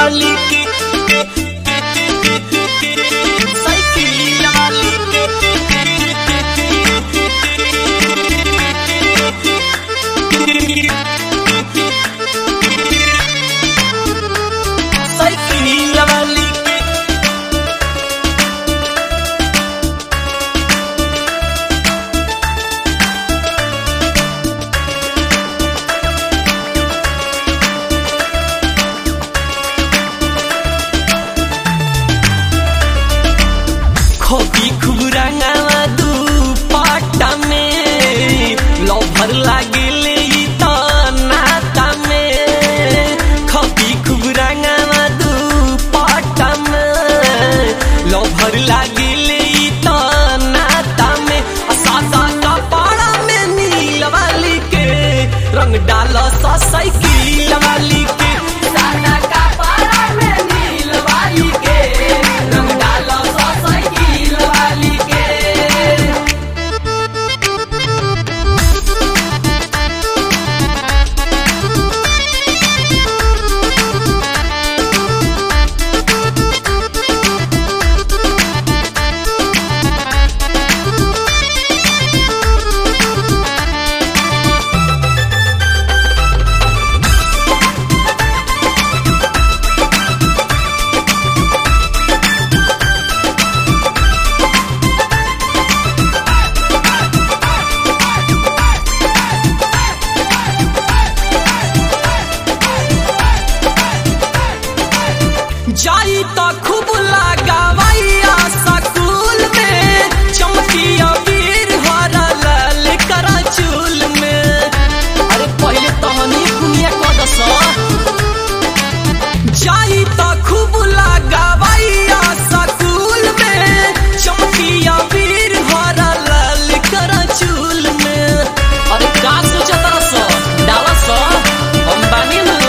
वाली के साइकिल वाली साइकिल वाली के खोपी खूब रंगावा दू पाटा में लभर लागेले ई त नाता में खोपी खूब रंगावा दू पाटा में लभर लागेले ई त नाता में आ सादा कपड़ा में नील वाली के रंग डाल सा साइकिल वाली के सादा कपड़ा में नील वाली के रंग डाल सा साइकिल वाली के जाई त खूब लगावैया सकूल में चमकिया वीर हरा लाल करा चूल में अरे पहले तहनी दुनिया कदस जाई त खूब लगावैया सकूल में चमकिया वीर हरा लाल करा चूल में अरे का सोचा तरस डाला सा हम बानी ना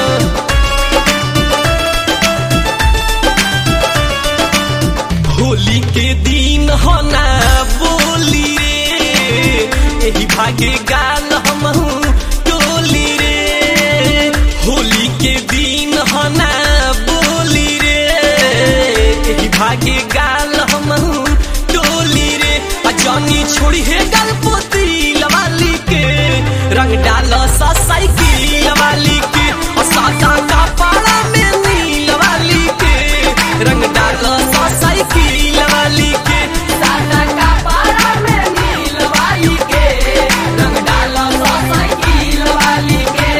होली के दिन होना बोली रे यही भागे गाल हम टोली रे होली के दिन होना बोली रे यही भागे गाल हम टोली रे आ जानी छोड़ी है गाल पोती वाली के रंग डाल सा साइकिल वाली के और सादा कपड़ा में नील वाली के रंग डाल सा साइकिल वाली के सादा कपड़ा में नील वाली के रंग डाल सा साइकिल वाली के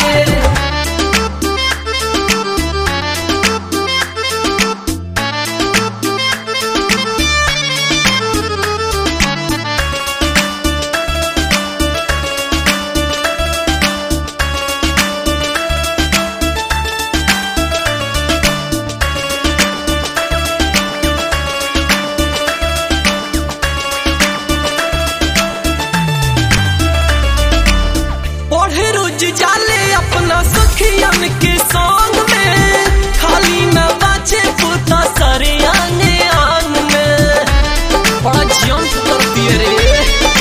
पढ़े रोज जाले अपना सखियन के संग में खाली न बाचे पोता सरे आंगे आंग में बड़ा जियन कर दिए रे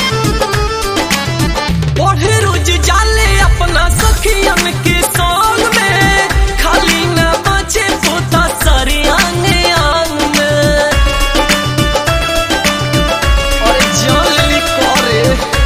पढ़े रोज जाले अपना सखियन के संग में खाली न बाचे पोता सरे आंगे आंग में अरे जान ली करे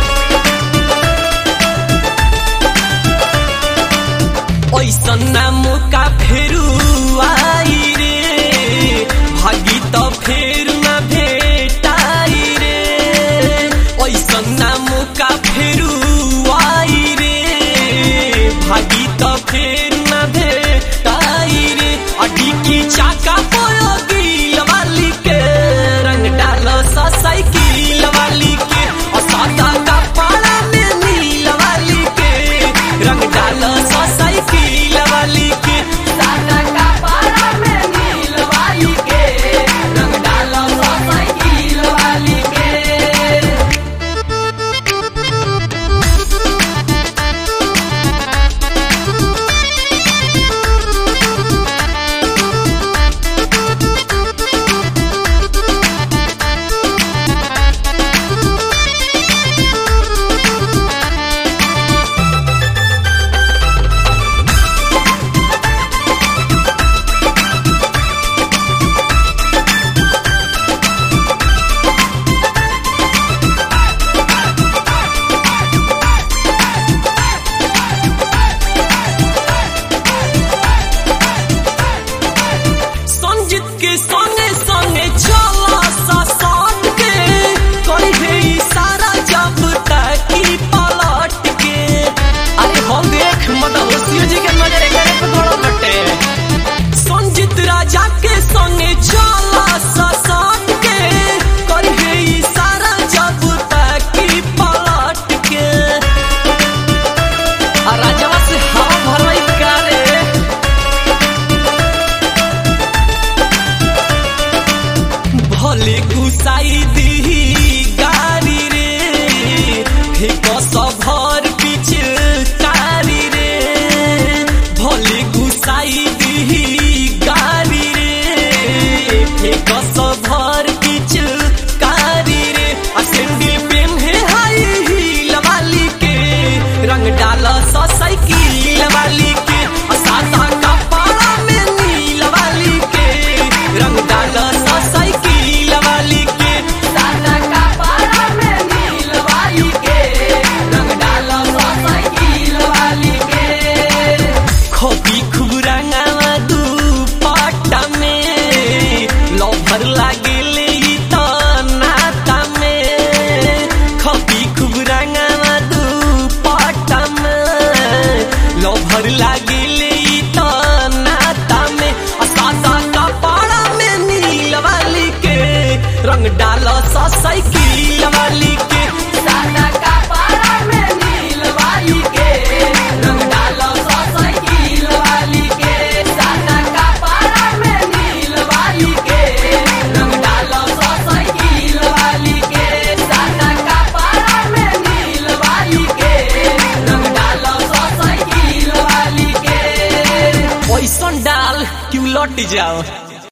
ऐसन नाम का फेरू आई रे भागी त फेर न भेटाई रे ऐसन नाम का फेरू आई रे भागी त फेर न भेटाई रे अडी की चाका पोयोगी वाली के रंग डाल सा साइकिल वाली के और सादा कपड़ा में नील वाली के रंग डाल सा साइकिल वाली के सादा कपड़ा में नील वाली के रंग डाल सा साइकिल वाली के जहर लागिले ई त नाता में आ सादा कपड़ा में नील वाली के रंग डाल सा साइकिल वाली के सादा कपड़ा में नील वाली के रंग डाल सा साइकिल वाली के सादा कपड़ा में नील वाली के रंग डाल सा साइकिल वाली के सादा कपड़ा में नील वाली के रंग डाल सा साइकिल वाली के पैसन डाल क्यों लौट जाओ